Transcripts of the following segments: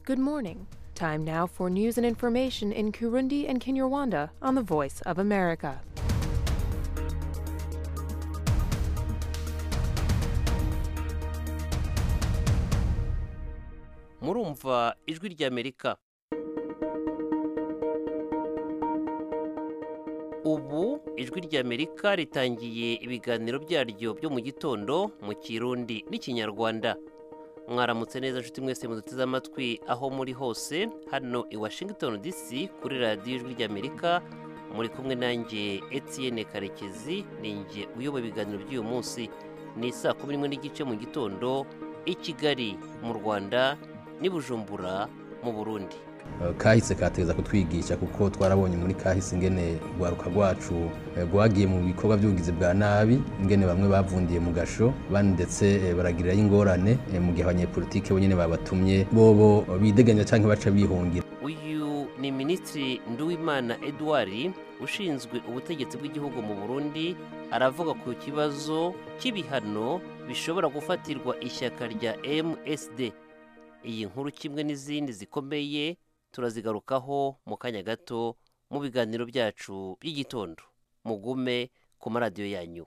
Good morning. Time now for news and information in Kurundi and Kinyarwanda on the Voice of America. murumva ijwi ry'amerika ubu ijwi ry'amerika ritangiye ibiganiro byaryo byo mu gitondo mu kirundi n'ikinyarwanda mwaramutse neza nshuti mwese muduteze amatwi aho muri hose hano i washington dc kuri radiyo ijwi ry'amerika muri kumwe nanjye etienne karekezi ninjye uyoboye ibiganiro by'uyu munsi ni saa kumi n'imwe n'igice mu gitondo i kigali mu rwanda n'i bujumbura mu burundi kahise kateza kutwigisha kuko twarabonye muri kahise ingene rwaruka rwacu eh, rwagiye mu bikorwa by'ubugizi bwa nabi ingene bamwe bavundiye mu gasho bandi ndetse eh, baragirirayo ingorane eh, mu gihe abanyepolitike bonyine babatumye bobo bideganya cyangwa baca bihungira uyu ni minisitiri nduwimana edouard ushinzwe ubutegetsi bw'igihugu mu burundi aravuga ku kibazo cy'ibihano bishobora gufatirwa ishyaka rya msd iyi nkuru kimwe n'izindi zikomeye turazigarukaho mu kanya gato mu biganiro byacu by'igitondo mugume ku maradiyo yanyu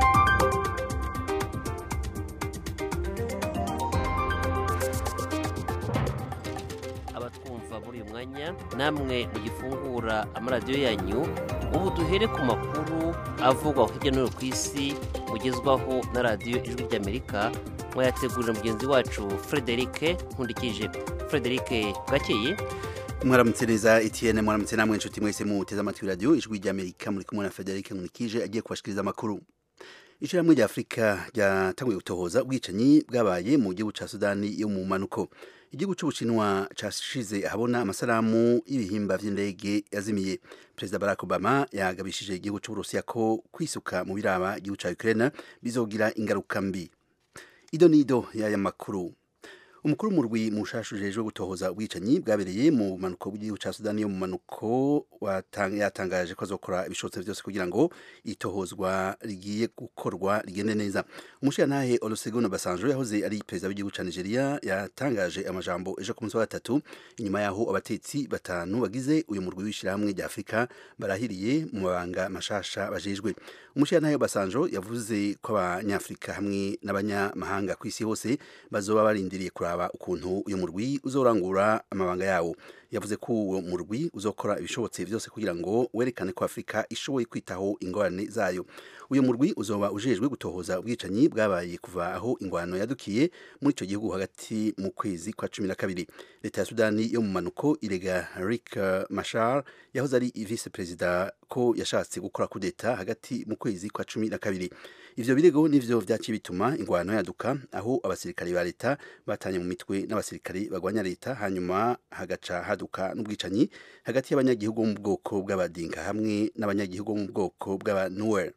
abatwumva muri uyu mwanya namwe mugifungura amaradiyo yanyu ubu duhere ku makuru avugwa hirya no hino ku isi mugezwaho na radiyo ijwi ry'amerika mwayategurira mugenzi wacu frederic nkundikije frederic bwakeye mwaramutse neza etienne mwaramutse namwe inshuti mwese muteze amatwi radiyo ijwi ry'amerika muri kumwe na frederic nkurikije agiye kubashikiriza amakuru ishyirahamwe rya afurika ryatanguye gutohoza ubwicanyi bwabaye mu gihugu cya sudani yo mu manuko igihugu cy'ubushinwa cyashize ahabona amasaramu y'ibihimba by'indege yazimiye perezida barack obama yagabishije igihugu cy'uburusiya ko kwisuka mu biraba igihugu cya ukraine bizogira ingaruka mbi ido nido y'aya makuru umukuru w'umurwi mushasha ujejwe gutohoza ubwicanyi bwabereye mu manuko bw'igihugu cya sudani yo mu manuko yatangaje ko azokora ibishobotse byose kugira ngo itohozwa rigiye gukorwa rigende neza umushirantahe olusegun basanjo yahoze ari perezida w'igihugu cya nigeria yatangaje amajambo ejo ku munsi wa gatatu inyuma y'aho abatetsi batanu bagize uyu murwi w'ishyirahamwe rya afurika barahiriye mu mabanga mashasha bajejwe umushirantahe basanjo yavuze ko abanyafurika hamwe n'abanyamahanga ku isi hose bazoba barindiriye kuraba ukuntu uyu murwi uzorangura amabanga yawo yavuze ko uwo murwi uzokora ibishobotse byose kugira ngo werekane ko afurika ishoboye kwitaho ingorane zayo uyu murwi uzoba ujejwe gutohoza ubwicanyi bwabaye kuva aho ingwano yadukiye muri icyo gihugu hagati mu kwezi kwa cumi na kabiri leta ya sudani yo mu manuko irega rick mashar yahoze ari vice perezida ko yashatse gukora kudeta hagati mu kwezi kwa cumi na kabiri ivyo birego nivyo vyaciye bituma ingwano yaduka aho abasirikari ba leta batanye mu mitwe n'abasirikari bagwanya leta hanyuma hagaca haduka n'ubwicanyi hagati y'abanyagihugu bo mu bwoko bw'abadinka hamwe n'abanyagihugu bo mu bwoko bw'abanuwer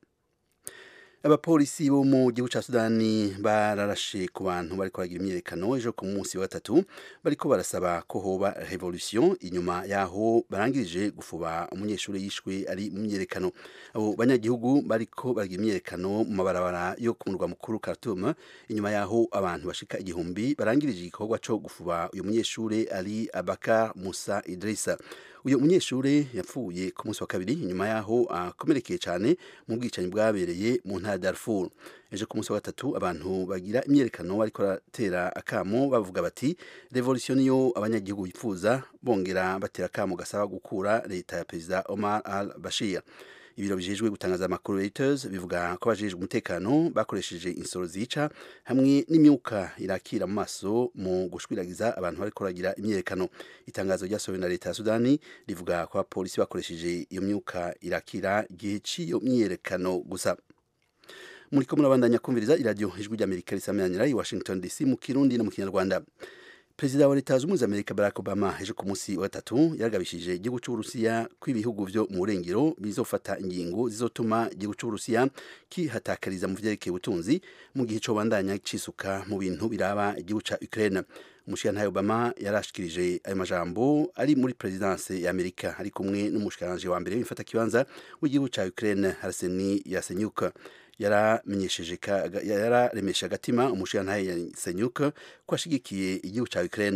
abapolisi bo mu gihugu cya sudani bararashe ku bantu bariko baragira imyiyerekano ejo ku munsi wa gatatu bariko barasaba ko hoba revolution inyuma yaho barangirije gufuba umunyeshuri yishwe ari mu myiyerekano abo banyagihugu bariko baragira imyiyerekano mu mabarabara yo ku murwa mukuru Khartoum inyuma yaho abantu bashika igihumbi barangirije igikorwa co gufuba uyu munyeshuri ari Abakar Musa Idrissa uyu munyeshuri yapfuye ku munsi wa kabiri inyuma yaho akomerekeye cyane mu bwicanyi bwabereye mu ntara Darfur ejo ku munsi wa gatatu abantu bagira imyerekano bariko baratera akamo bavuga bati revolution niyo abanyagihugu bifuza bongera batera akamo gasaba gukura leta ya perezida Omar al-Bashir ibiro bijejwe gutangaza amakuru Reuters bivuga ko abajejwe umutekano bakoresheje insoro zica hamwe n'imyuka irakira mu maso mu gushwiragiza abantu bariko baragira imyerekano itangazo ryasohowe na leta ya Sudani rivuga ko abapolisi bakoresheje iyo myuka irakira igihe cy'iyo myiyerekano gusa muriko murabandanya kumviriza iradiyo ijwi ry'amerika risameranira i washington dc mu kirundi no mu kinyarwanda perezida wa leta zunze ubumwe za amerika barack obama ejo ku munsi wa gatatu yaragabishije igihugu cy'uburusiya ko ibihugu byo mu burengero bizofata ingingo zizotuma igihugu cy'uburusiya kihatakariza mu vyerekeye ubutunzi mu gihe cobandanya cisuka mu bintu biraba igihugu ca ukraine umushirantahe obama yarashikirije ayo majambo ari muri perezidanse ya amerika ari kumwe n'umushikiranje wa mbere w'imfata kibanza w'igihugu ca ukraine arseni yasenyuka yaramenyesheje yararemesha agatima umushirantahe yasenyuka ko ashigikiye igihugu ca Ukraine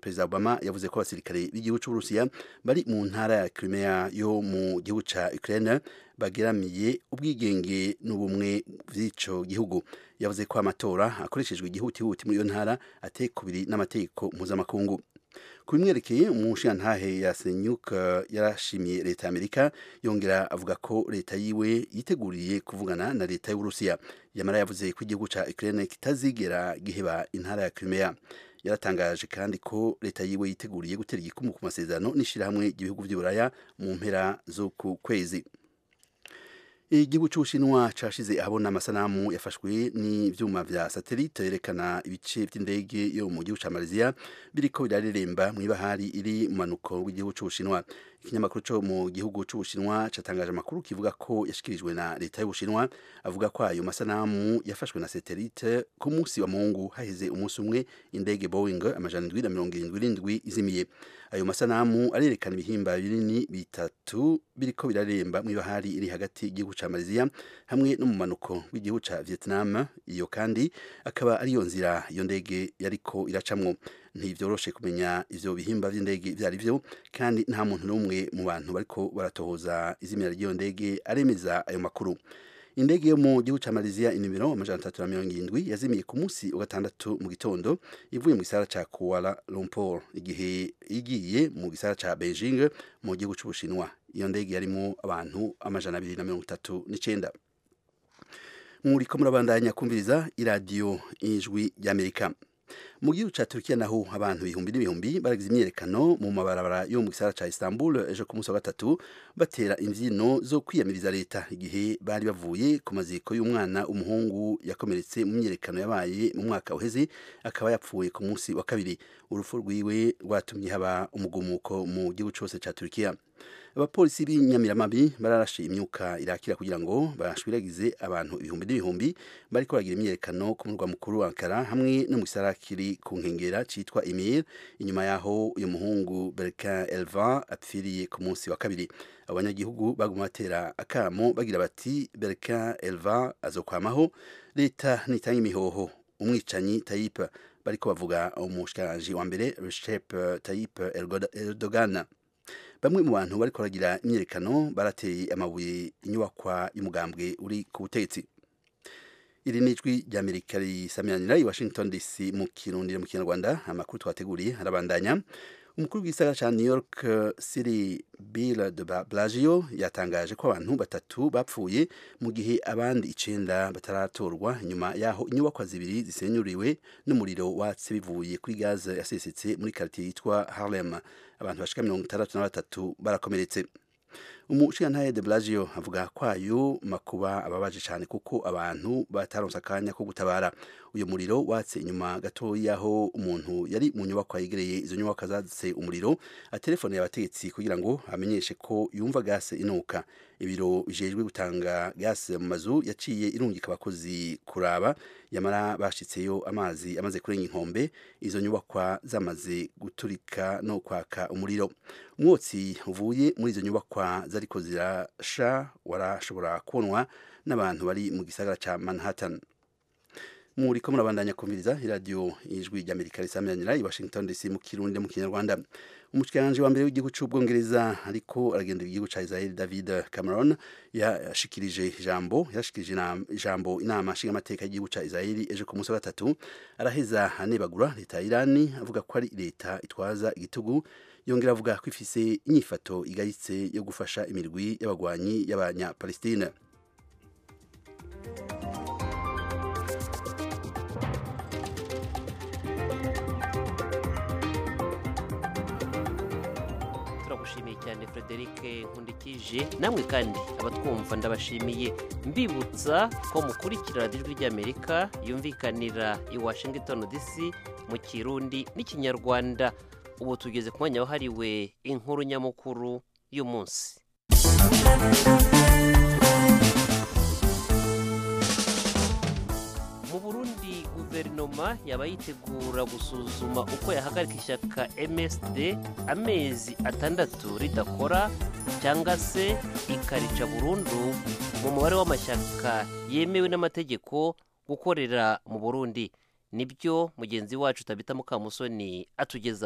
perezida obama yavuze ko abasirikare b'igihugu cy'uburusiya bari mu ntara ya crimea yo mu gihugu cya ukraine bageramiye ubwigenge n'ubumwe bw'icyo gihugu yavuze ko amatora akoreshejwe igihutihuti muri iyo ntara ateye kubiri n'amategeko mpuzamakungu ku bimwerekeye umushingantahe ya senyuka yarashimiye leta y'amerika yongera avuga ko leta yiwe yiteguriye kuvugana na leta y'uburusiya yamara yavuze ko igihugu cya ukraine kitazigera giheba intara ya crimea yaratangaje kandi ko leta yiwe yiteguriye gutera igikumu ku masezerano n'ishyirahamwe ry'ibihugu by'uburaya mu mpera z'uku kwezi igihugu cy'ubushinwa cashize ahabona amasanamu yafashwe n'ivyuma vya satelite yerekana ibice by'indege yo mu gihugu ca Malaysia biriko birareremba mw'ibahari iri mu manuko w'igihugu c'ubushinwa ikinyamakuru cyo mu gihugu c'ubushinwa catangaje amakuru kivuga ko yashikirijwe na leta y'ubushinwa avuga ko ayo masanamu yafashwe na satelite ku munsi wa mungu haheze umunsi umwe indege Boeing amajana indwi na mirongo irindwi n'indwi izimiye ayo masanamu arerekana ibihimba binini bitatu biriko biraremba mw'ibahari iri hagati y'igihugu ca Malaysia hamwe no mu manuko w'igihugu ca Vietnam iyo kandi akaba ariyo nzira iyo ndege yariko iracamwo ntivyoroshe kumenya ivyo bihimba vy'indege vyari vyo kandi nta muntu n'umwe mu bantu bariko baratohoza izimira ry'iyo ndege aremeza ayo makuru indege yo mu gihugu ca Malaysia inimero amajana atatu na mirongo irindwi yazimiye ku munsi wa gatandatu mu gitondo ivuye mu gisara ca Kuala Lumpur igihe igiye mu gisara ca Beijing mu gihugu c'Ubushinwa iyo ndege yarimo abantu amajana abiri na mirongo itatu n'icenda muriko murabandanya kumviriza iradiyo ijwi ry'Amerika mu gihugu ca Turkiya naho abantu ibihumbi n'ibihumbi baragize imyerekano mu mabarabara yo mu gisara ca Istanbul ejo ku munsi wa gatatu batera imvyino zo kwiyamiriza leta igihe bari bavuye ku maziko y'umwana umuhungu yakomeretse mu myerekano yabaye mu mwaka uheze akaba yapfuye ku munsi wa kabiri urupfu rwiwe rwatumye haba umugumuko mu gihugu cose ca Turkiya abapolisi b'inyamiramabi bararashe imyuka irakira kugira ngo bashwiragize abantu ibihumbi n'ibihumbi bariko baragira imyerekano ku murwa mukuru wa Ankara hamwe no mu gisara kiri ku nkengera citwa Emir inyuma yaho uyu muhungu Berkan Elvan apfiriye ku munsi wa kabiri abanyagihugu baguma batera akamo bagira bati Berkan Elvan azokwamaho leta nitanga imihoho umwicanyi Tayyip bariko bavuga umushikiranganje wa mbere Recep Tayyip Erdogan bamwe mu bantu bariko baragira imyerekano barateye amabuye inyubakwa y'umugambwe uri ku butegetsi iri ni ijwi ry'amerika risamiranira i washington dc mu kirundi mu kinyarwanda amakuru twateguriye arabandanya umukuru w'igisagara ca new york city bill de blasio yatangaje ko abantu batatu bapfuye mu gihe abandi icenda bataratorwa nyuma yaho inyubakwa zibiri zisenyuriwe n'umuriro watse bivuye kuri gaze yasesetse muri karitiye yitwa harlem abantu bashika mirongo itandatu na batatu barakomeretse umushingantahe de Blasio avuga kwayo makuba ababaje cyane kuko abantu bataronse akanya ko gutabara uyu muriro watse inyuma gato yaho umuntu yari mu nyubako yegereye izo nyubako zadutse umuriro atelefone abategetsi kugira ngo amenyeshe ko yumva gase inuka ibiro bijejwe gutanga gase mu mazu yaciye irungika abakozi kuraba yamara bashitseyo amazi amaze kurenga inkombe izo nyubakwa zamaze guturika no kwaka umuriro umwotsi uvuye muri izo nyubakwa zariko zirasha warashobora kubonwa n'abantu bari mu gisagara ca Manhattan muriko murabandanya kumviriza iradiyo ijwi ry'amerika risamiranira i washington dc mu kirundi mu kinyarwanda umushikiranganji wa mbere w'igihugu c'ubwongereza ariko aragendera igihugu ca israel david cameron yashikirije ijambo yashikirije ijambo inama nshingamateka y'igihugu ca israel ejo ku munsi wa gatatu araheza anebagura leta ya irani avuga ko ari leta itwaza igitugu yongera avuga ko ifise inyifato igayitse yo gufasha imirwi y'abagwanyi y'abanyapalestine turagushimiye cyane frederic nkundikije namwe kandi abatwumva ndabashimiye mbibutsa ko mukurikira radiyo ijwi ry'amerika yumvikanira i washington dc mu kirundi n'ikinyarwanda ubu tugeze ku mwanya wahariwe inkuru nyamukuru y'umunsi mu burundi guverinoma yaba yitegura gusuzuma uko yahagarika ishyaka msd amezi atandatu ridakora cyangwa se ikarica burundu mu mubare w'amashyaka yemewe n'amategeko gukorera mu burundi nibyo mugenzi wacu tabita mukamusoni atugezaho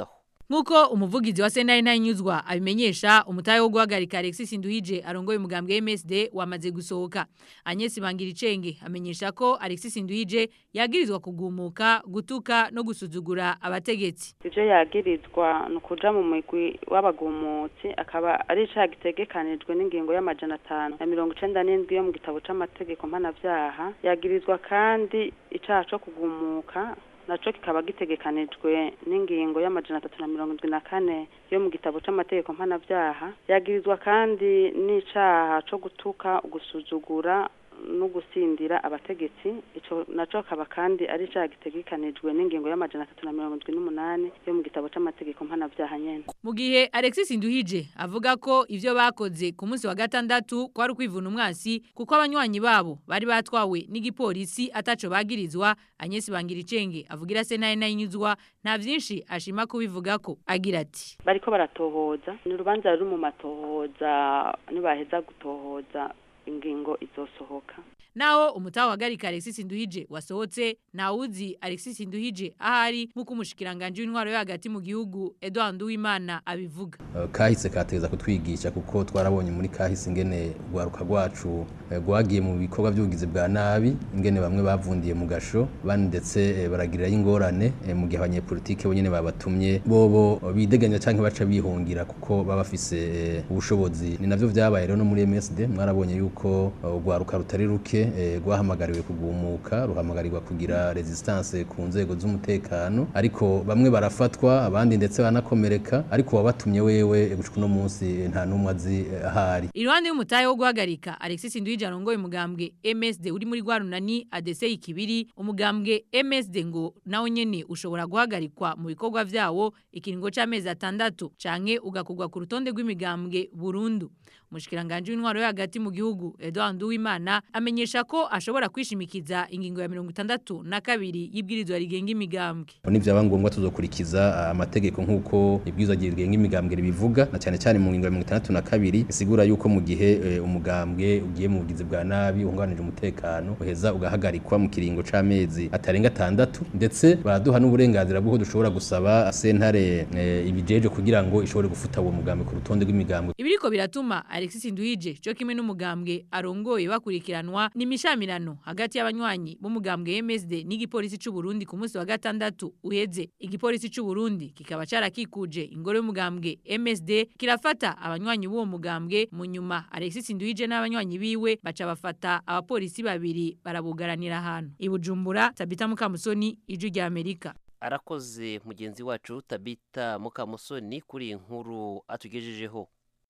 Nkuko umuvugizi wa Senari Ntanyuzwa abimenyesha umutahe wo guhagarika Alexis Nduhije arongoye umugambwe MSD wamaze gusohoka. Agnes Bangiricenge amenyesha ko Alexis Nduhije yagirizwa kugumuka, gutuka no gusuzugura abategetsi. ivyo yagirizwa ni ukuja mu migwi w'abagumutsi akaba ari icaha gitegekanijwe n'ingingo y'amajana atanu na mirongo icenda n'indwi yo mu gitabo c'amategeko mpanavyaha yagirizwa kandi icaha co kugumuka naco kikaba gitegekanijwe n'ingingo y'amajana atatu na mirongo indwi na kane yo mu gitabo c'amategeko mpanavyaha yagirizwa kandi n'icaha co gutuka gusuzugura no gusindira abategetsi ico naco kaba kandi ari icaha gitegekanijwe n'ingingo y'amajana atatu na mirongo indwi n'umunani yo mu gitabo c'amategeko mpanavyaha nyene Mu gihe Alexis Nduhije avuga ko ivyo bakoze ku munsi wa gatandatu kwari kwivuna umwasi kuko abanywanyi babo bari batwawe n'igipolisi ataco bagirizwa Agnes Bangiricenge avugira Senari Ntanyuzwa nta vyinshi ashima kubivugako agira ati bariko baratohoza ni urubanza ruri mu matohoza nibaheza gutohoza ingingo izosohoka Naho umutawa wagarika Alexis Nduhije wasohotse nawuzi Alexis Nduhije ahari nkuko umushikiranganje w'intwaro yo hagati mu gihugu Edouard Nduwimana abivuga. Eh, kahise kateza kutwigisha kuko twarabonye muri kahise ingene rwaruka rwacu eh, rwagiye mu bikorwa by'ubugizi bwa nabi ingene bamwe bavundiye mu gasho bandi ndetse eh, baragirirayo ingorane eh, mu gihe abanyepolitike bonyene babatumye bobo bideganya canke baca bihungira kuko baba bafise eh, ubushobozi ni navyo vyabaye rero no muri MSD mwarabonye yuko eh, urwaruka rutari ruke eh, rwahamagariwe kugumuka ruhamagarirwa kugira resistance ku nzego z'umutekano ariko bamwe barafatwa abandi ndetse banakomereka ariko wabatumye wewe eh, gushika uno munsi eh, nta numwe azi eh, ahari Iruhande y'umutahe wo guhagarika Alexis Nduhije arongoye umugambwe MSD uri muri Rwarunani ADC ikibiri umugambwe MSD ngo nawo nyene ushobora guhagarikwa mu bikorwa vyawo ikiringo c'amezi atandatu canke ugakugwa ku rutonde rw'imigambwe burundu Mushikiranganje w'intwaro yo hagati mu gihugu Edouard Nduwimana amenyesha ko ashobora kwishimikiza ingingo ya 62 na kabiri y'ibwirizwa rigenga imigambwe nivyaba ngombwa tuzokurikiza ah, amategeko nk'uko ibwirizwa rigenga imigambwe ribivuga na cyane cyane mu ngingo ya mirongo itandatu na kabiri isigura yuko mu gihe eh, umugambwe ugiye mu bugizi bwa nabi uhunganije umutekano uheza ugahagarikwa mu kiringo c'amezi atarenga atandatu ndetse baraduha n'uburenganzira bw'uko dushobora gusaba sentare eh, ibijeje kugira ngo ishobore gufuta uwo mugambwe ku rutonde rw'imigambwe Ibiriko biratuma Alexis Nduhije cyo kimwe n'umugambwe arongoye bakurikiranwa n'imishamirano hagati y'abanywanyi b'umugambwe MSD n'igipolisi c'u Burundi ku munsi wa gatandatu uheze igipolisi c'u Burundi kikaba carakikuje ingoro y'umugambwe MSD kirafata abanywanyi b'uwo mugambwe mu nyuma Alexis Nduhije n'abanywanyi biwe baca bafata abapolisi babiri barabugaranira ahantu ibujumbura Tabita Mukamusoni ijwi rya Amerika arakoze mugenzi wacu tabita mukamusoni kuri iyi nkuru atugejejeho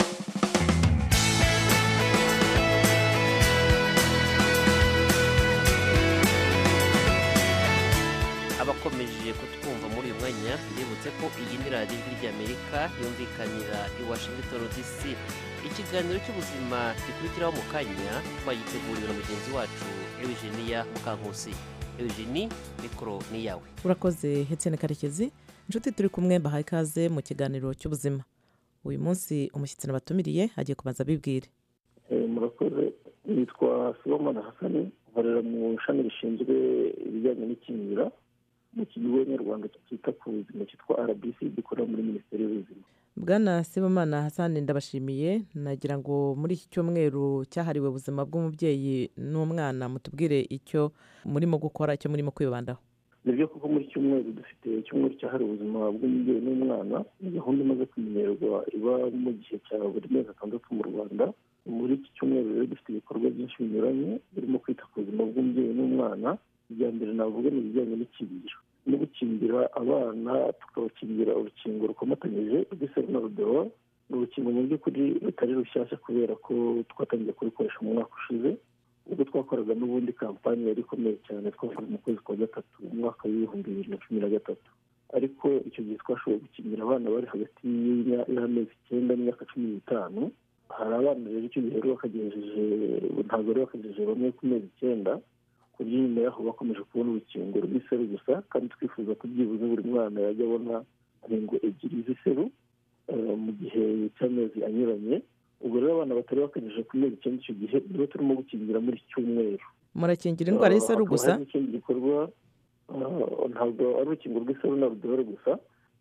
abakomeje kutwumva muri uyu mwanya mbibutse ko iyi ni radiyo ijwi ry'amerika yumvikanira i washington dc ikiganiro cy'ubuzima gikurikiraho mu kanya twagiteguriwe na mugenzi wacu eugenia mukankusi eugenie mikoro ni iyawe urakoze hetsene karekezi inshuti turi kumwe mbahaye ikaze mu kiganiro cy'ubuzima uyu munsi umushyitsi nabatumiriye agiye kubanza abibwire murakoze nitwa sibomana hasani nkorera mu ishami rishinzwe ibijyanye n'ikingira mu kigo nyarwanda cyita ku buzima cyitwa rbc gikorera muri minisiteri y'ubuzima bwana sibomana hasani ndabashimiye nagira ngo muri iki cyumweru cyahariwe ubuzima bw'umubyeyi n'umwana mutubwire icyo murimo gukora icyo murimo kwibandaho ni byo kuko muri cyumweru dufite icyumweru cyahariwe ubuzima bw'umubyeyi n'umwana ni gahunda imaze kumenyerwa iba mu gihe cya buri mezi atandatu mu rwanda muri iki cyumweru rero dufite ibikorwa byinshi binyuranye birimo kwita ku buzima bw'umubyeyi n'umwana ibya mbere navuga ni ibijyanye n'ikingira no gukingira abana tukabakingira urukingo rukomatanyije rw'iseru na rudewa ni urukingo mu by'ukuri rutari rushyashya kubera ko twatangiye kurukoresha mu mwaka ushize ubwo twakoraga n'ubundi kampani yari ikomeye cyane twakoze mu kwezi kwa gatatu mu mwaka w'ibihumbi bibiri na cumi na gatatu ariko icyo gihe twashoboye gukingira abana bari hagati y'amezi icyenda n'imyaka cumi n'itanu hari abana rero icyo gihe rero bakagejeje ntabwo rero bakagejeje bamwe ku mezi icyenda ku buryo nyuma yaho bakomeje kubona urukingo rw'iseru gusa kandi twifuza ko byibuze buri mwana yajya abona inkingo ebyiri z'iseru mu gihe cy'amezi anyuranye ubwo rero abana batari bakagejeje ku mezi icyenda icyo gihe nibo turimo gukingira muri iki cyumweru murakingira indwara y'iseru gusa n'ikindi gikorwa ntabwo ari urukingo rw'iseru na rudore gusa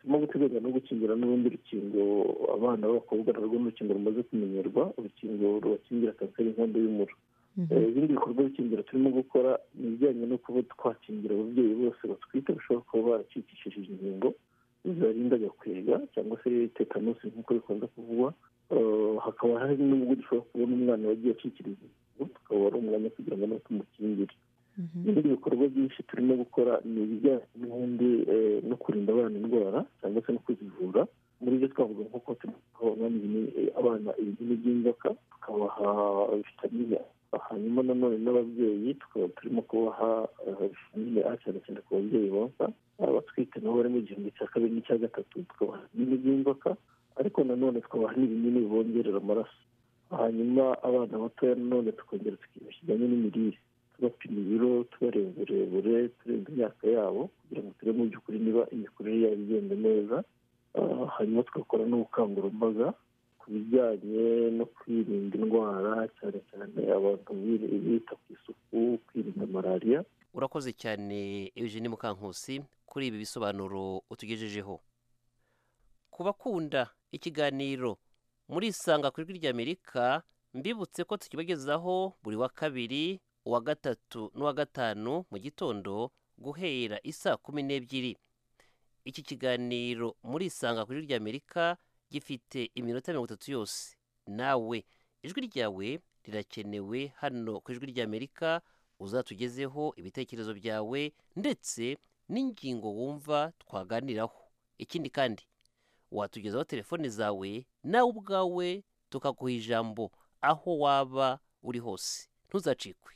turimo guteganya no gukingira n'urundi rukingo abana b'abakobwa narwo ni urukingo rumaze kumenyerwa urukingo rubakingira kanseri y'inkondo y'umura ibindi bikorwa bikingira turimo gukora ni ibijyanye no kuba twakingira ababyeyi bose batwite bashobora kuba baracikishije inkingo zibarinda gakwega cyangwa se tetanusi nk'uko bikunze kuvugwa hakaba hari n'ubwo dushobora kubona umwana wagiye acikiriza inkingo tukaba ari umwanya kugira ngo nawe tumukingire ibindi bikorwa byinshi turimo gukora ni ibijyanye n'ubundi no kurinda abana indwara cyangwa se no kuzivura muri byo twavuga nk'uko tubaha abana ibinini by'inzoka tukabaha vitamine hanyuma nanone n'ababyeyi tukaba turimo kubaha vitamine a cyane cyane ku babyeyi bonsa abatwite nabo bari mu gihembwe cya kabiri n'icya gatatu tukabaha ibinini by'inzoka ariko nanone tukabaha n'ibinini bibongerera amaraso hanyuma abana batoya nanone tukongera tukiga kijyanye n'imirire tubapima ibiro tubareba uburebure tureba imyaka yabo kugira ngo turebe mu by'ukuri niba imikurire yabo igenda neza hanyuma tugakora n'ubukangurambaga ku bijyanye no kwirinda indwara cyane cyane abantu bita ku isuku kwirinda malariya urakoze cyane eugene mukankusi kuri ibi bisobanuro utugejejeho ku bakunda ikiganiro muri isanga ku ijwi ry'amerika mbibutse ko tukibagezaho buri wa kabiri uwa gatatu n'uwa gatanu mu gitondo guhera isaa kumi n'ebyiri iki kiganiro muri isanga ku ijwi ry'amerika gifite iminota mirongo itatu yose nawe ijwi ryawe rirakenewe hano ku ijwi ry'amerika uzatugezeho ibitekerezo byawe ndetse n'ingingo wumva twaganiraho ikindi kandi watugezaho telefone zawe nawe ubwawe tukaguha ijambo aho waba uri hose ntuzacikwe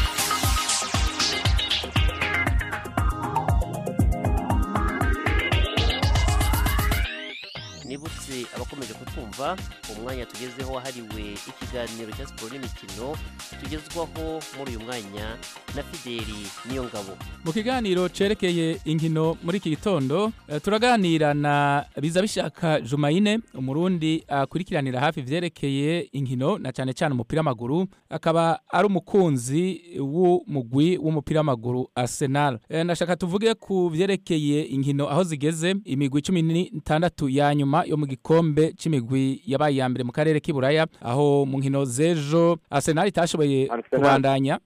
nibutse abakomeje kutwumva umwanya tugezeho wahariwe ikiganiro cya siporo n'imikino tugezwaho muri uyu mwanya na fideli niyo ngabo mu kiganiro cerekeye inkino muri iki gitondo eh, turaganira na biza bishaka jumayine umurundi akurikiranira hafi ivyerekeye inkino na cyane cyane umupira w'amaguru akaba ari umukunzi w'umugwi w'umupira w'amaguru arsenal Eh, ndashaka tuvuge ku vyerekeye inkino aho zigeze imigwi cumi n'itandatu ya nyuma yo mu gikombe c'imigwi yabaye iya mbere mu karere k'iburaya aho mu nkino z'ejo arsenal itashoboye Arsenal. kubandanya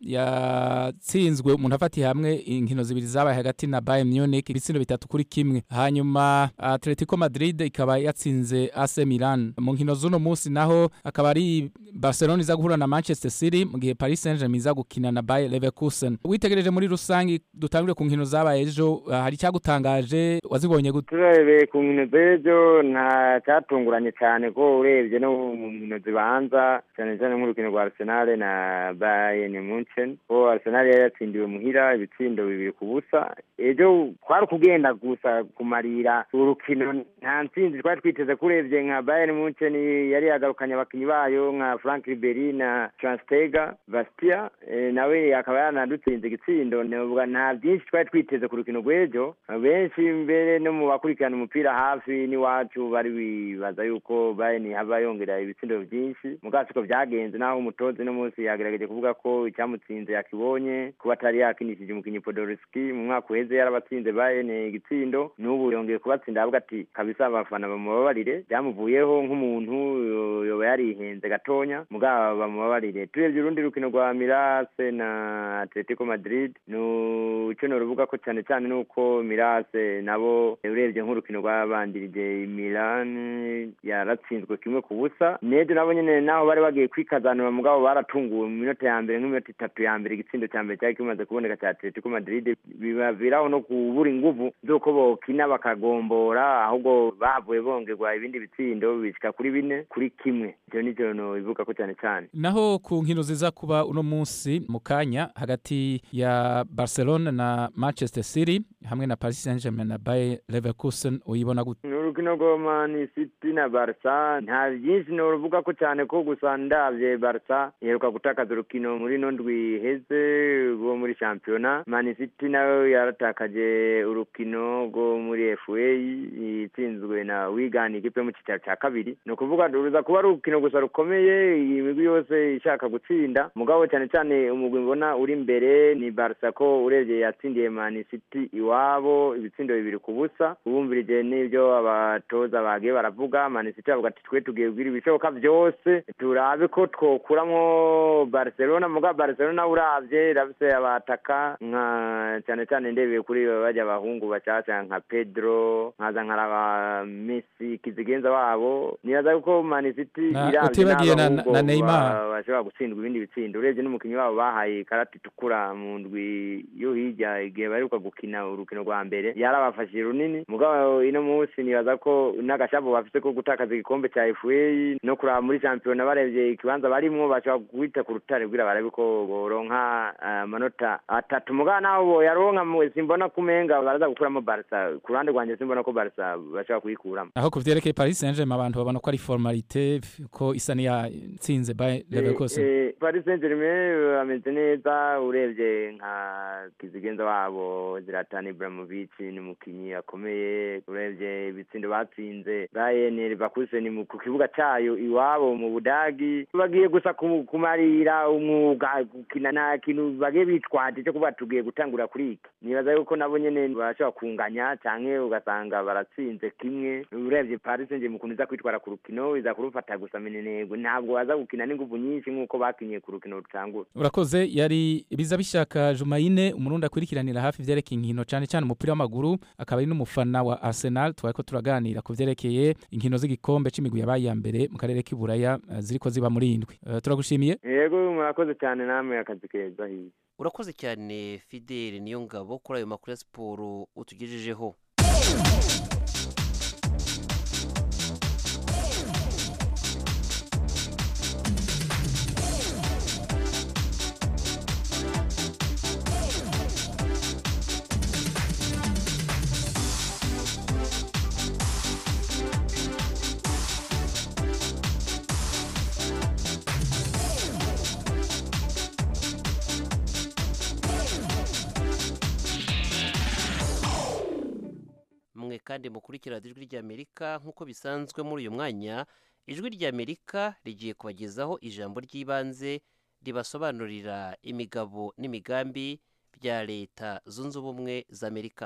yatsinzwe umuntu afatiye hamwe inkino zibiri zabaye hagati na Bayern Munich ibitsindo bitatu kuri kimwe hanyuma Atletico Madrid ikaba yatsinze AC Milan mu nkino z'uno munsi naho akaba ari Barcelona iza guhura na Manchester City mu gihe Paris Saint-Germain iza gukina na Bayer Leverkusen witegereje muri rusangi dutangire ku nkino zabaye ejo ah, hari icyagutangaje wazibonye gute turebeye ku nkino z'ejo nta cyatunguranye cyane ko urebye no mu nkino zibanza cyane cyane nk'urukino rwa arsenal na bayern munchen ko arsenal yari yatsindiwe muhira ibitsindo bibiri ku busa ejo twari kugenda gusa kumarira urukino nta ntsinzi twari twiteze ko urebye nka bayern munchen yari yagarukanye abakinnyi bayo nka frank riberi na transtega bastia eh, nawe akaba yanadutsinze igitsindo navuga nta byinshi twari twiteze ku rukino rw'ejo benshi mbere no mu bakurikirana umupira hafi n'iwacu bari bibaza yuko bayern haba yongera ibitsindo byinshi mugabo siko byagenze naho umutozi no munsi yagerageje kuvuga ko icyamutsinze yakibonye kuba atari yakinishije umukinnyi podolski mu mwaka uheze yarabatsinze bayern igitsindo n'ubu yongeye kubatsinda avuga ati kabisa abafana bamubabarire byamuvuyeho nk'umuntu yo- yoba yarihenze gatonya mugabo bamubabarire turebye urundi rukino rwa mirase na atletico madrid nu icyo noruvuga ko cyane cyane ni uko mirase nabo urebye nk'urukino rwabandirije milan yaratsinzwe kimwe ku busa nejo nabo nyene naho bari bagiye kwikazanura mugabo baratunguwe mu minota ya mbere nk'iminota itatu ya mbere igitsindo cya mbere cyari kimaze kuboneka cya atletico madrid bibaviraho no kubura inguvu z'uko bokina bakagombora ahubwo bahavuye bongerwa ibindi bitsindo bishika kuri bine kuri kimwe ivyo nivyo nobivuga ko cyane cyane naho ku nkino ziza kuba uno munsi mu kanya hagati ya Barcelona na Manchester City hamwe na Paris Saint-Germain na Bayer Leverkusen uyibona gute ni urukino rwa mani city na barca nta byinshi noruvuga ko cyane ko gusa ndabye barca iheruka gutakaza urukino muri ino ndwi iheze rwo muri shampiyona mani city nayo yaratakaje urukino rwo muri fa itsinzwe na wigani ikipe yo mu cyicaro cya kabiri ni ukuvuga ruza kuba ari urukino gusa rukomeye iyi migwi yose ishaka gutsinda mugabo cyane cyane umugwi mbona uri imbere ni barca ko urebye yatsindiye mani city iwabo ibitsindo bibiri ku busa ubumvirije n'ibyo abatoza bagiye baravuga mani city bavuga ati twe tugiye kugira ibishoboka byose turabe ko twokuramo barcelona muga barcelona urabye irafise abataka nka cyane cyane ndebeye kuri bajya abahungu bacaca nka pedro nkaza nkaraba messi kizigenza wabo nibaza ko mani city Na- iravye utibagiye na- n'abahungu na Neymar. ba- bashobora gutsindwa ibindi bitsindo urebye n'umukinnyi wabo bahaye ikarata itukura mu ndwi yo hirya igihe baheruka gukina urukino rwa mbere yarabafashije runini mugabo ino munsi nibaza ko n'agashavu bafite ko gutakaza igikombe cya FA no kuraba muri shampiyona barebye ikibanza barimwo bashobora guhita ku rutare kugira barabe ko boronka eh, amanota atatu mugabo naho boyaronka mu- simbona kumenga baraza gukuramo Barca ku ruhande rwanjye simbona ko Barca bashobora kuyikuramo aho ku vyerekeye paris saint germain abantu babona ko ari formalite f- ko isa niyatsinze by leverkusen Eh, eh, Paris Saint Germain bameze neza urebye nka kizigenza wabo Zlatan Ibrahimovic ni umukinyi akomeye urebye ibitsindo batsinze Bayern Leverkusen mu- ku kibuga cayo iwabo mu Budagi bagiye gusa ku- kumarira umwuga gukina nta kintu bagiye bitwaje cyo kuba tugiye gutangura kuri iki nibaza yuko nabo nyene barashobora kunganya canke ugasanga baratsinze kimwe urebye Paris Saint Germain ukuntu iza kwitwara ku rukino iza kurufata gusa minenegwe ntabwo baza gukina n'inguvu nyinshi nk'uko bakinye ku rukino rutangura urakoze yari biza bishaka jumayine umurundi akurikiranira hafi ivyerekeye inkino cane cane umupira w'amaguru akaba ari n'umufana wa arsenal twariko turaganira ku vyerekeye inkino z'igikombe c'imigwi yabaye iya mbere mu karere k'iburaya eh, ziriko ziba muri indwi Eh, turagushimiye yego murakoze cyane namwe akazi keza hirya urakoze cyane fideli niyo ngabo kuri ayo makuru ya siporo utugejejeho mwe kandi mukurikira ijwi ry'amerika nk'uko bisanzwe muri uyu mwanya ijwi ry'amerika rigiye kubagezaho ijambo ry'ibanze ribasobanurira imigabo n'imigambi bya leta zunze ubumwe z'amerika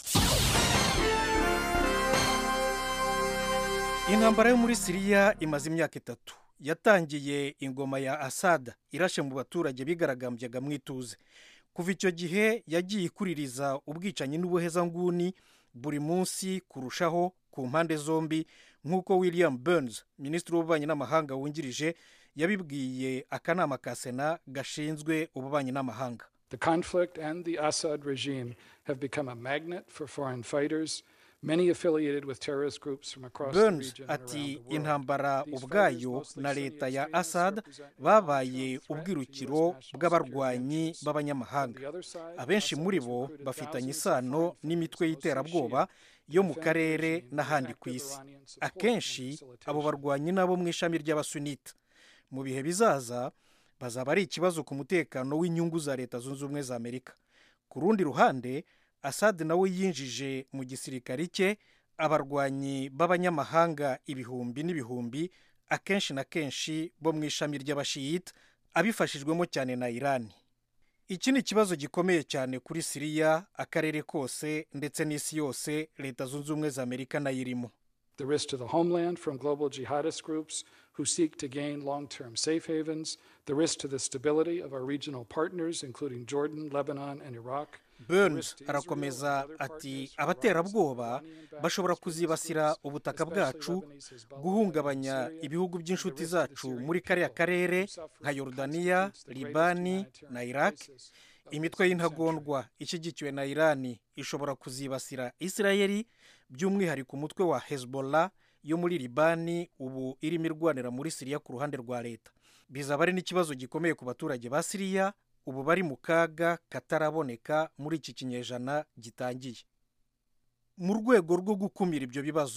intambara yo muri siriya imaze imyaka itatu yatangiye ingoma ya asada irashe mu baturage bigaragambyaga mu ituze kuva icyo gihe yagiye ikuririza ubwicanyi n'ubuhezanguni buri munsi kurushaho ku mpande zombi nk'uko william burns minisitiri w'ububanyi n'amahanga wungirije yabibwiye akanama ka sena gashinzwe ububanyi n'amahanga The conflict and the Assad regime have become a magnet for foreign fighters, many affiliated with terrorist groups from across the burns region and ati around the world. intambara These ubwayo fighters, mostly na Sunni leta ya extremists, assad represent a babaye long-term threat to ubwirukiro US national bw'abarwanyi security interests. b'abanyamahanga On the other side, abenshi Assad muri has bo recruited bafitanye thousands of isano foreign n'imitwe fighters, y'iterabwoba mostly Shia, yo mu to defend the karere regime and n'ahandi ku active isi Iranian support and akenshi abo facilitation. barwanyi nabo mu ishami ry'abasunita mu bihe bizaza bazaba ari ikibazo ku mutekano w'inyungu za leta zunze ubumwe za amerika ku rundi ruhande asad nawe yinjije mu gisirikari cye abarwanyi b'abanyamahanga ibihumbi n'ibihumbi akenshi na kenshi bo mu ishami ry'abashiyita abifashijwemo cyane na irani iki ni ikibazo gikomeye cyane kuri siriya akarere kose ndetse n'isi yose leta zunze ubumwe za amerika nayo irimo The risk to the homeland from global jihadist groups who seek to gain long term safe havens, the risk to the stability of our regional partners, including Jordan, Lebanon, and Iraq. burns arakomeza ati abaterabwoba bashobora kuzibasira ubutaka bwacu guhungabanya ibihugu by'inshuti zacu muri kariya karere nka yorudaniya libani na iraq imitwe y'intagondwa ishyigikiwe na irani ishobora kuzibasira isirayeli by'umwihariko umutwe wa hezbollah yo muri libani ubu irimo irwanira muri siriya ku ruhande rwa leta bizaba ari n'ikibazo gikomeye ku baturage ba siriya ubu bari mu kaga kataraboneka muri iki kinyejana gitangiye mu rwego rwo gukumira ibyo bibazo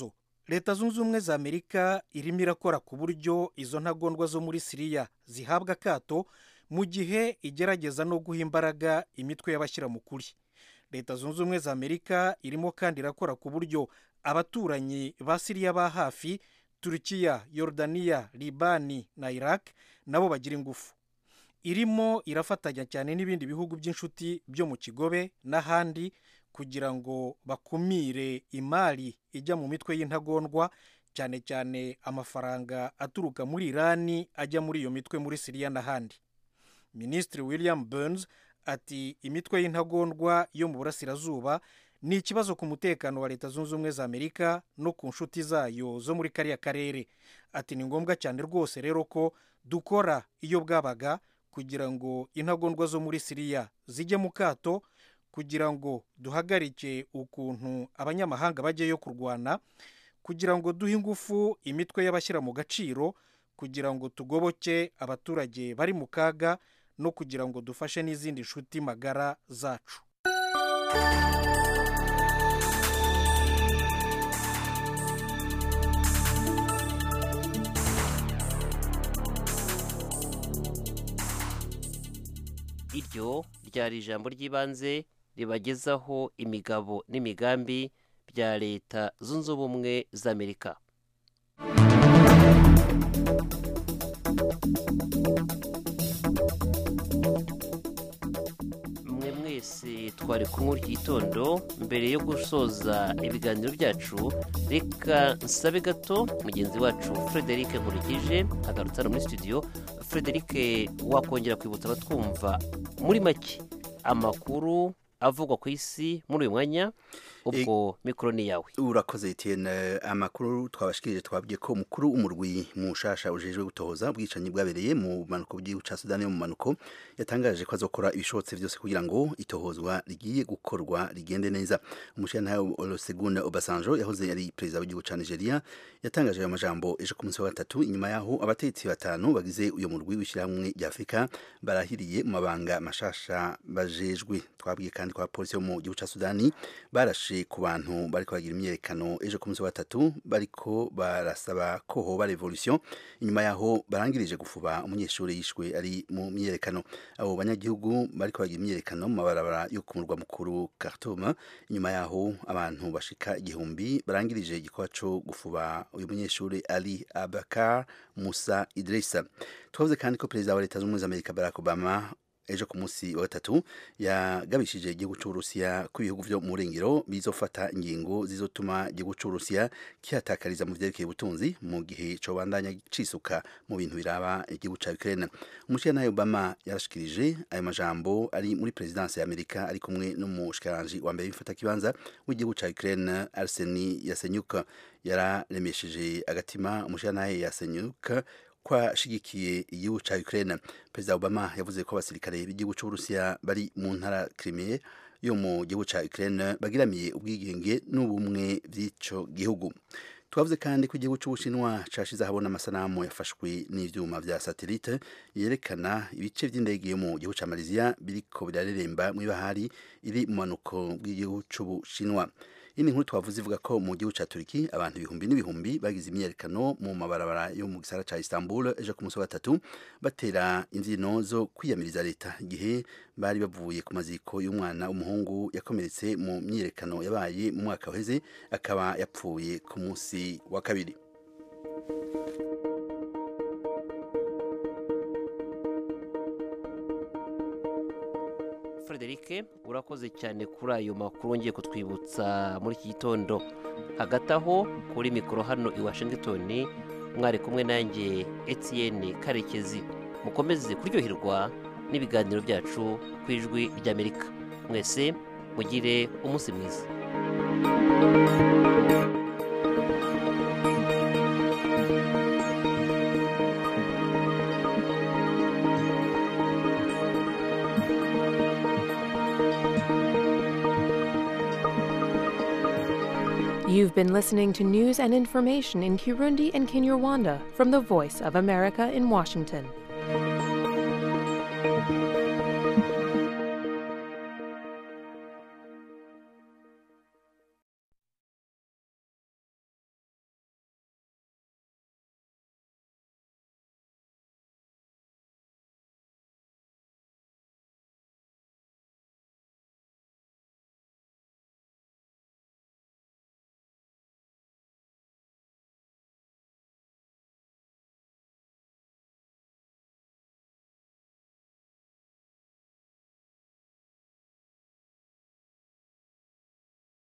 leta zunze ubumwe za amerika irimo irakora ku buryo izo ntagondwa zo muri siriya zihabwa akato mu gihe igerageza no guha imbaraga imitwe y'abashyira mu kuri leta zunze ubumwe za amerika irimo kandi irakora ku buryo abaturanyi ba siriya ba hafi turukiya yorodaniya libani na iraq nabo bagira ingufu irimo irafatanya cyane n'ibindi bihugu by'inshuti byo mu kigobe n'ahandi kugira ngo bakumire imari ijya mu mitwe y'intagondwa cyane cyane amafaranga aturuka muri irani ajya muri iyo mitwe muri siriya n'ahandi minisitiri william burns ati imitwe y'intagondwa yo mu burasirazuba ni ikibazo ku mutekano wa leta zunze ubumwe za amerika no ku nshuti zayo zo muri kariya karere ati ni ngombwa cyane rwose rero ko dukora iyo bwabaga kugira ngo intagondwa zo muri siriya zijye mu kato kugira ngo duhagarike ukuntu abanyamahanga bajyayo kurwana kugira ngo duhe ingufu imitwe y'abashyira mu gaciro kugira ngo tugoboke abaturage bari mu kaga no kugira ngo dufashe n'izindi nshuti magara zacu iryo ryari ijambo ry'ibanze ribagezaho imigabo n'imigambi bya leta zunze ubumwe za amerika mwe mwese twari kumwe iki gitondo mbere yo gusoza ibiganiro byacu reka nsabe gato mugenzi wacu frederic nkurikije agarutse hano muri studio frederic wakongera kwibutsa abatwumva muri make amakuru avugwa ku isi muri uyu mwanya ubwo mikoro ni yawe urakoze etienne amakuru twabashikirije twabwiye ko umukuru w'umurwi mushasha ujejwe gutohoza ubwicanyi bwabereye mu bumanuko bw'igihugu cya sudani yo mu manuko yatangaje ko azokora ibishobotse byose kugira ngo itohozwa rigiye gukorwa rigende neza umushyirantare olusegun obasanjo yahoze ari perezida w'igihugu cya nigeria yatangaje ayo majambo ejo ku munsi wa gatatu inyuma yaho abategetsi batanu bagize uyu murwi w'ishyirahamwe rya afurika barahiriye mu mabanga mashasha bajejwe twabwiye kandi ko abapolisi bo mu gihugu cya sudani barashe ku bantu bariko bagira imyerekano ejo ku munsi wa gatatu bariko barasaba ko hoba revolution inyuma yaho barangirije gufuba umunyeshuri yishwe ari mu myerekano abo banyagihugu bariko bagira imyerekano mu mabarabara yo ku murwa mukuru Khartoum inyuma yaho abantu bashika igihumbi barangirije igikorwa co gufuba uyu munyeshuri Ali Abakar Musa Idrissa twavuze kandi ko perezida wa leta zunze ubumwe za Amerika Barack Obama ejo ku munsi wa gatatu yagabishije igihugu cy'uburusiya ko ibihugu byo mu burengero bizofata ingingo zizotuma igihugu cy'uburusiya kihatakariza mu vyerekeye ubutunzi mu gihe cobandanya cisuka mu bintu biraba igihugu ca Ukraine umushikirantahe Obama yarashikirije ayo majambo ari muri perezidansi ya Amerika ari kumwe n'umushikiranganji wa mbere w'imfata kibanza w'igihugu ca Ukraine Arseni Yasenyuk yararemesheje agatima umushikirantahe Yasenyuk kwashigikiye igihugu ca Ukraine Perezida Obama yavuze ko abasirikare b'igihugu c'Uburusiya bari mu ntara Crimea yo mu gihugu ca Ukraine bagiramiye ubwigenge n'ubumwe bw'ico gihugu twavuze kandi ko igihugu c'Ubushinwa cashize ahabona amasanamu yafashwe n'ivyuma vya satellite yerekana ibice vy'indege yo mu gihugu ca Malaysia biriko birareremba mw'ibahari iri mu manuko bw'igihugu c'Ubushinwa iyi nkuru twavuze ivuga ko mu gihugu cya turiki abantu ibihumbi n'ibihumbi bagize imyiyerekano mu mabarabara yo mu gisara cya istanbul ejo ku munsi wa gatatu batera imbyino zo kwiyamiriza leta igihe bari bavuye ku maziko y'umwana w'umuhungu yakomeretse mu myiyerekano yabaye mu mwaka uheze akaba yapfuye ku munsi wa kabiri frederic urakoze cyane kuri ayo makuru wongeye kutwibutsa muri iki gitondo hagati aho kuri mikoro hano i washington mwari kumwe nanjye etienne karekezi mukomeze kuryoherwa n'ibiganiro byacu ku ijwi ry'amerika mwese mugire umunsi mwiza You've been listening to news and information in Kirundi and Kinyarwanda from the Voice of America in Washington.